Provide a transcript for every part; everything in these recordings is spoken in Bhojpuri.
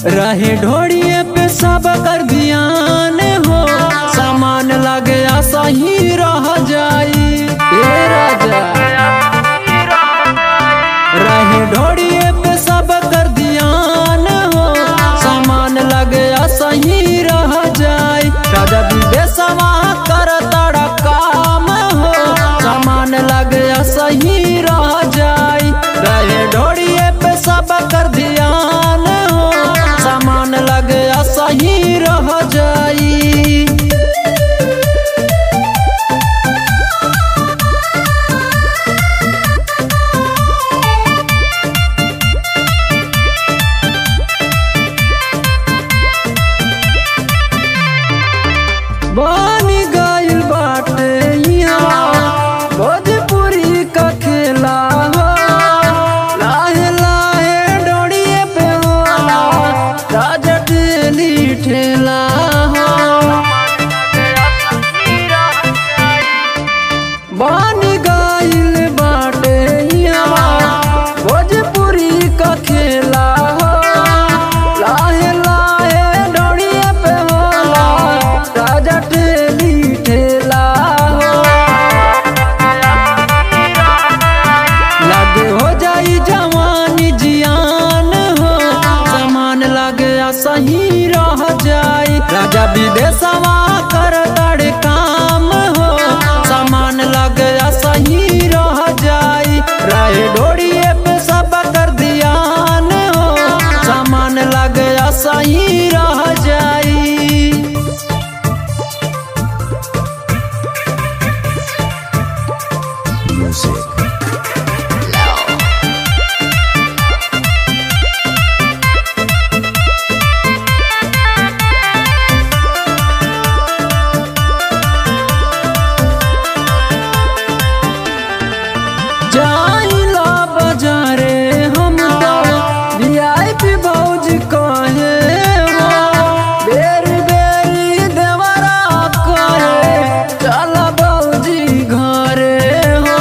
रहे ढोड़िए पे सब कर ध्यान हो सामान लगे सही रह जाई ए राजा रहे ढोड़िए पे सब कर ध्यान हो सामान लगे सही रह जाई राजा विदेशवा कर तड़ा काम हो सामान लगे सही रह जाई रहे ढोड़िए पे सब कर ध्यान हो सामान लगे सही रह जाई बनी गइल बाटे इहाँ भोजपुरी का खेला हो लाहे लाहे डोरिए पे होला राजा डेली ठेला हो बनी गइल बाटे इहाँ भोजपुरी का खेला हो लाहे लाहे डोरिए पे होला राजा टेली ठेला हो लागे हो जाई जवानी जियान हो सामान लागे सही रह जाई राजा विदेशवा कर तड़े काम हो सामान लागे सही रह जाई राय डोरिए पे सब कर ध्यान हो सामान लागे सही रह जाई Music. जाइला बाजारे हम तो वीआईपी भौजी कहे हो बेरी बेरी देवरा कहे चल भौजी घरे हो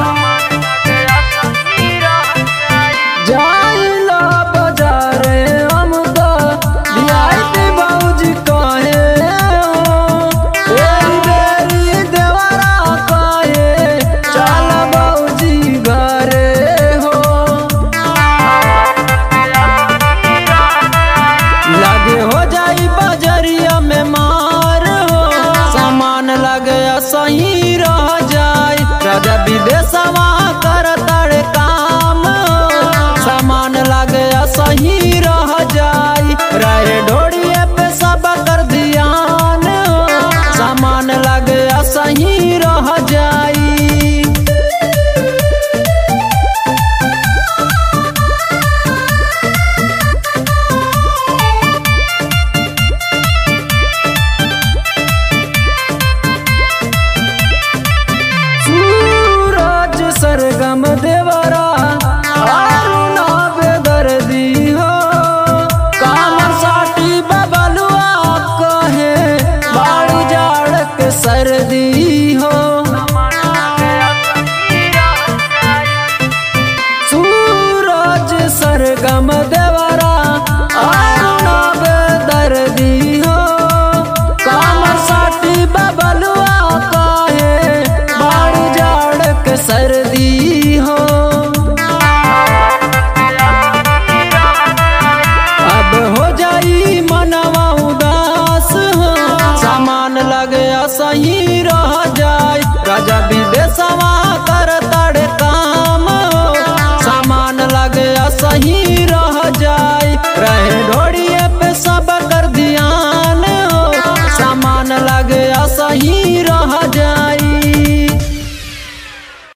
जाइला बाजारे हम तो वीआईपी भौजी कहे हो बेरी बेरी देवरा कहे चल भौजी घरे हो लगे हो जाई बजरिया में मार हो सामान लगे सही रह जाई राजा विदेश